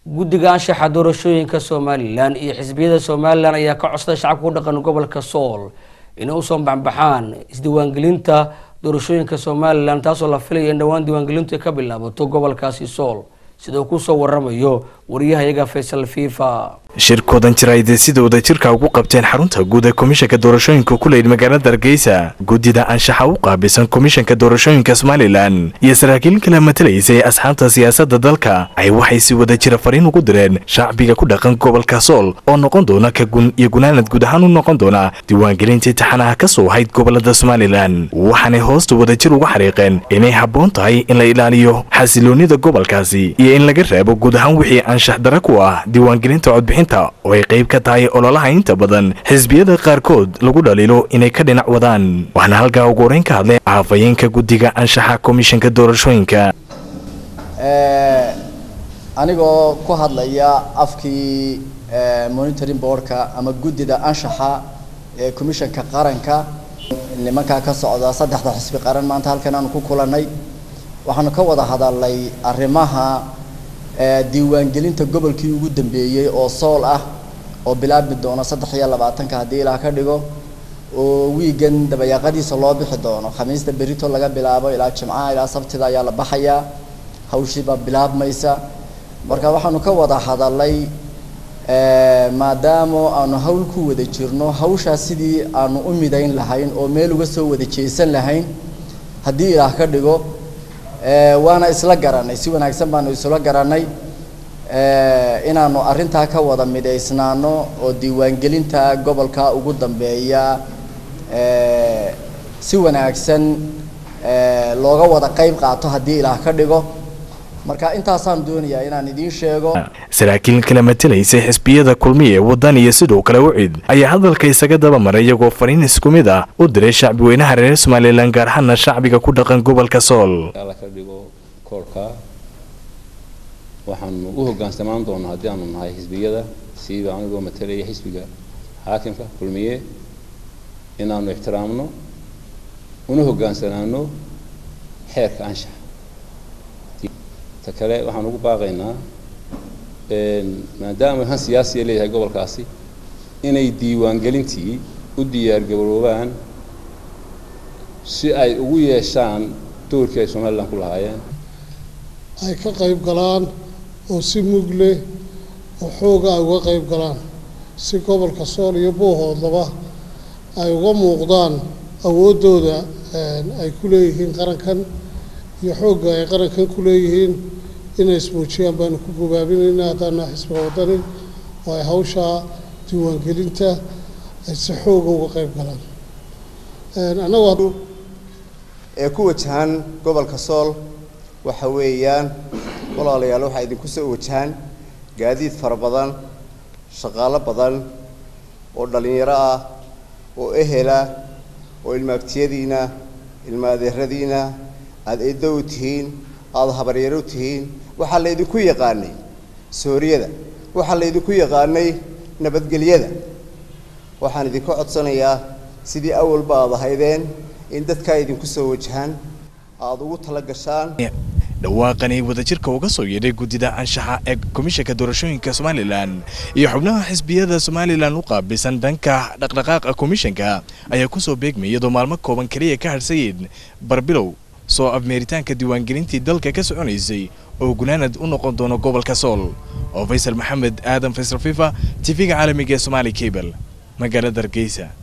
guddiga anshaxa doorashooyinka somalilan iyo xisbiyada somalilan ayaa ka codsaday shacabka ku dhaqan gobolka sool inay usoo baxbaxaan isdiiwaangelinta doorashooyinka somalilan taasoo la filaya in dhowaan diiwaangelintu ay ka bilaabato gobolkaasi sool sida uu kusoo waramayo wariyahayaga faysal fifa shirkoodan jiraayde sida wadajirka ugu qabteen xarunta guud ee komishanka doorashooyinka ku leyd magaalada hargeysa guddida anshaxa u qaabilsan komishanka doorashooyinka somalilan iyo saraakiil kala matalaysa ee asxaabta siyaasadda dalka ay waxay si wadajira fariin ugu direen shacbiga ku dhaqan gobolka sool oo noqon doona ka gun iyo gunaanad guud ahaan u noqon doona diiwaangelinta intixaanaha ka soo ahayd gobolada somalilan waxaanay hoosta wadajir uga xariiqeen inay habboon tahay in la ilaaliyo xasiloonida gobolkaasi iyo in laga reebo guud ahaan wixii anshax dara ku ah diiwaangelinta codbixin oo ay qayb ka tahay ololaha inta badan xisbiyada qaarkood lagu dhaliilo inay ka dhinac wadaan waxaana halkaa ugu horeyn ka hadlay afhayeenka guddiga anshaxa komishanka doorashooyinka anigoo ku hadlaya afkii monitoring boardka ama guddida anshaxa ee commishanka qaranka nimankaa ka socda saddexda xisbi qaran maanta halkan aanu ku kulanay waxaanu ka wada hadalnay arrimaha diiwaangelinta gobolkii ugu dambeeyey oo sool ah oo bilaabi doono saddex iyo labaatanka haddii ilaa ka dhigo oo wiigan dabayaaqadiisa loo bixi doono khamiista berito laga bilaabo ilaa jimcaha ilaa sabtida ayaa la baxayaa hawshiibaa bilaabmaysa marka waxaanu ka wada hadalay maadaama aanu hawl ku wada jirno hawshaas sidii aanu u midayn lahayn oo meel uga soo wada jeesan lahayn haddii ilaah ka dhigo waana isla garanay si wanaagsan baanu isla garanay inaanu arrintaa ka wada midaysnaano oo diiwaangelinta gobolka ugu dambeeya si wanaagsan looga wada qayb qaato haddii ilaah ka dhigo marka intaasaan doonayaa inaan idiin sheego saraakiil kala matalaysay xisbiyada kulmiye waddan iyo sidoo kale ucid ayaa hadalka isaga daba maray iyagoo fariin isku mid ah u diray shacbi weynaha reer somalilan gaar ahaana shacbiga ku dhaqan gobolka sool alla ka dhigo koorka waxaanu u hoggaansamaan doonaa haddii aanu nahay xisbiyada siiba anigoo matalaya xisbiga xaakimka kulmiye inaanu ixtiraamno una hoggaansanaano xeerka anshaxa ta kale waxaan ugu baaqaynaa maadaama han siyaasiya leeyahay gobolkaasi inay diiwaangelintii u diyaargaroobaan si ay ugu yeeshaan doorkii ay somalilan ku lahaayeen ay ka qayb galaan oo si mug leh oo xooga ay uga qayb galaan si gobolka sool iyo boohoodlaba ay uga muuqdaan awooddooda ay ku leeyihiin qarankan iyo xoogga ay qarankan ku leeyihiin inay ismuujiyaan baanu ku gubaabinaynaa haddaana xisbiga waddani oo ay hawshaa diiwaangelinta ay si xooga uga qayb galaan annagu ee ku wajahan gobolka sool waxa weeyaan walaalayaal waxaa idinku soo wajahan gaadiid fara badan shaqaalo badan oo dhallinyaro ah oo ehela oo ilmaaftiyadiina ilma adeeradiina aada eeddo u tihiin aada habaryaro u tihiin waxaa laydinku yaqaanay sooriyada waxaa laydinku yaqaanay nabadgelyada waxaan idinka codsanayaa sidii awalba aad ahaydeen in dadkaa idinku soo wajahaan aada ugu tala gashaan dhawaaqani wadajirka uga soo yeedhay guddida anshaxa ee komishanka doorashooyinka somalilan iyo xubnaha xisbiyada somalilan u qaabilsan dhanka dhaqdhaqaaqa komishanka ayaa kusoo beegmay iyadoo maalmo kooban keliya ka hadhsayeen barbilow soo afmeeritaanka diiwaangelintii dalka ka soconaysay oo gunaanad u noqon doono gobolka sool oo faysal maxamed aadan faysal fifa tv-ga caalamiga ee somaali cable magaalada hargeysa